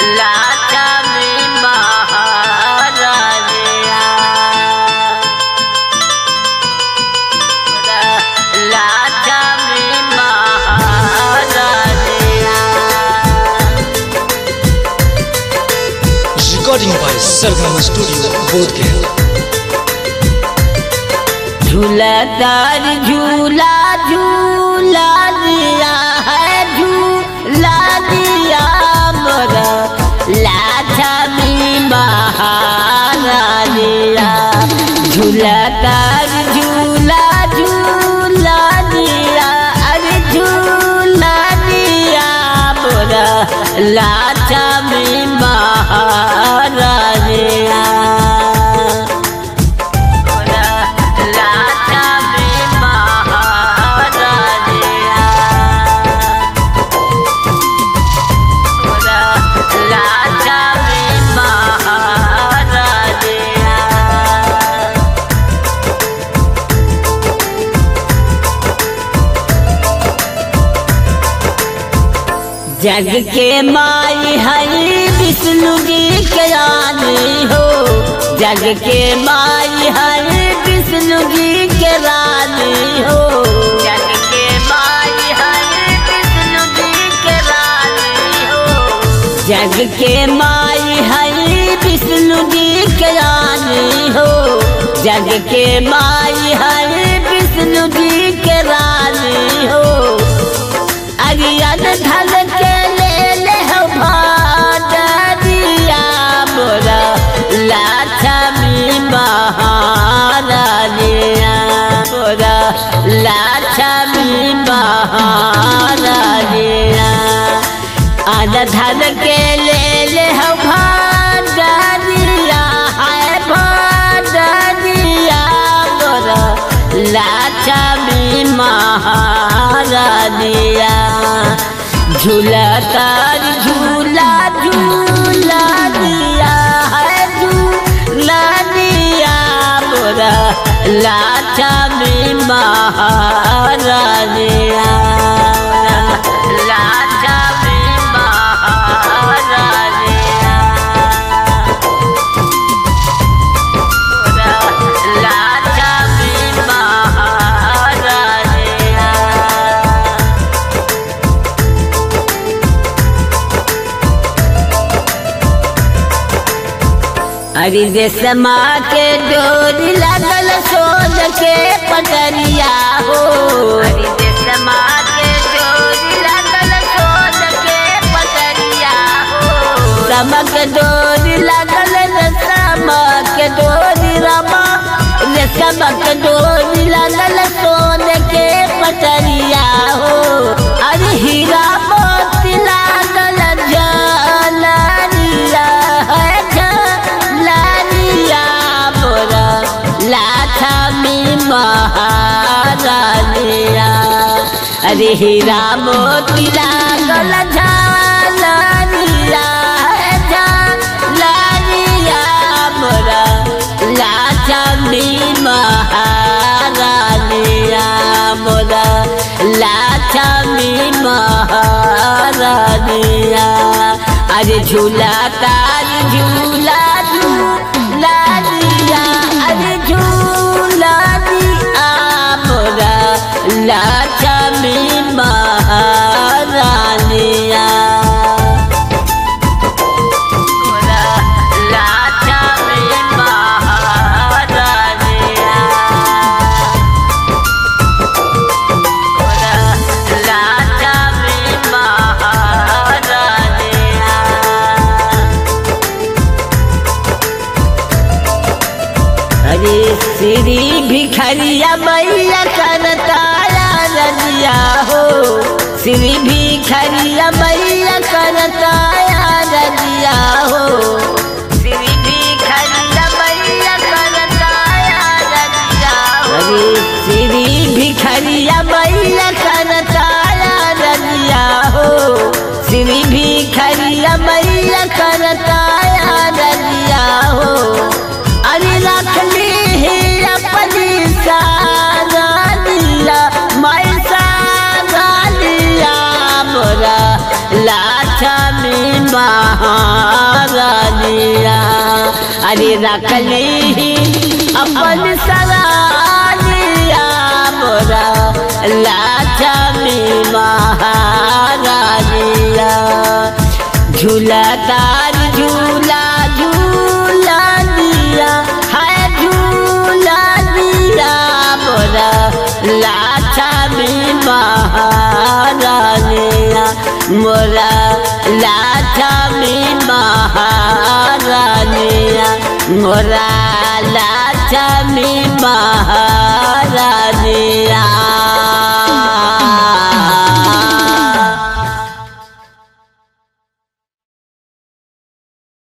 लाचा में महारानिया लाचा में महारानिया Recording by Sargama Studio, Bodhgaya. झूलदार झूला झूला दिया है झूला दिया मोरा लाछा में महारानिया झूलदार झूला झूला दिया अरे झूला दिया मोरा लाछा में महारानिया लाचा में महारानिया लाचा में महारानिया जग के माई हरि विष्णु जी के रानी हो जग के माई हरि विष्णु जी के रानी हो जग के माई हरि विष्णु जी के रानी हो जग के माई हरि विष्णु जी के रानी हो जग के माई हरि विष्णु जी के रानी हो अरियन धन के ले ले हो भादरिया मोरा लाछा में महारानिया मोरा लाछा में महारानिया अन धन के ले ले हो भादरिया है भादरिया मोरा लाछा में महारानिया झूला तार झूला झूला दिया है झूला दिया मोरा लाचा में महारानिया लाचा में महारानिया लाचा में महारानिया अरे देशमा के डोरी लगल सोन के पटरिया हो अरे देशमा के डोरी लगल सोन के पटरिया हो समक डोरी लगल रे समक डोरी रमा रे समक डोरी लगल सोन के पटरिया हो अरे हीरा मोती लागल जलरिया है जलरिया मोरा लाथा में महारानिया अरे हीरा मोती लागल झालरिया है झालरिया मोरा लाथा में महारानिया मोरा लाथा में महारानिया अरे झूला तार झूला झूला दिया अरे झूला दिया मोरा लाचा में महारानिया मोरा लाचा में महारानिया लाचा में महारानिया अरे श्री भिखरिया मैया करताया रजिया हो श्री भिखरिया मैया करताया रजिया हो श्री भिखरिया मैया करताया रजिया हो अरे श्री भिखरिया मैया करताया रजिया हो श्री भिखरिया मैया करताया रजिया हो अरे रख ली है अपनी सागालिया मैं सागालिया मोरा लाछा में महारानिया अरे रखली अपन सरानिया मोरा लाछमी महारानिया झूला तार झूला झूला दिया है झूला दिया मोरा लाछा में महारानिया मोरा लाछा में महारानिया मोरा लाछा में महारानिया